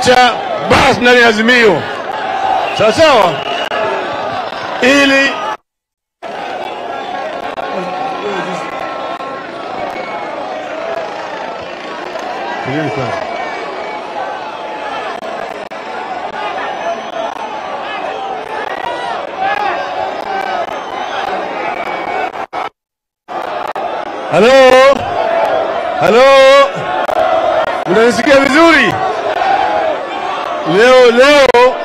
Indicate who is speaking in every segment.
Speaker 1: kuacha basi ndani ya Azimio, sawa sawa, ili Halo, halo, mnanisikia vizuri? Leo leo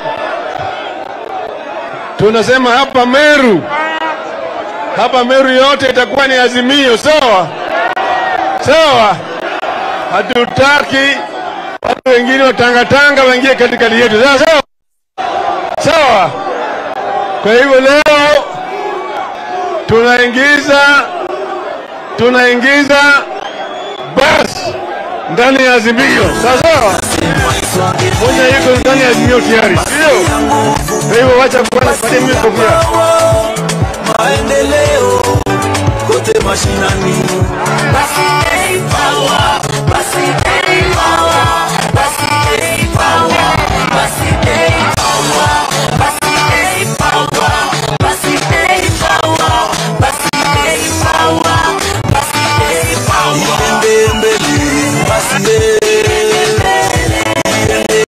Speaker 1: tunasema hapa Meru, hapa Meru yote itakuwa ni Azimio, sawa sawa. Hatutaki watu wengine watangatanga waingie katikati yetu, sawa sawa sawa. Kwa hivyo leo tunaingiza tunaingiza basi ndani ya Azimio, sawa sawa. Moja iko ndani ya Azimio tayari, sio? Kwa hivyo wacha kwanza patie mimi kofia.
Speaker 2: maendeleo kote mashinani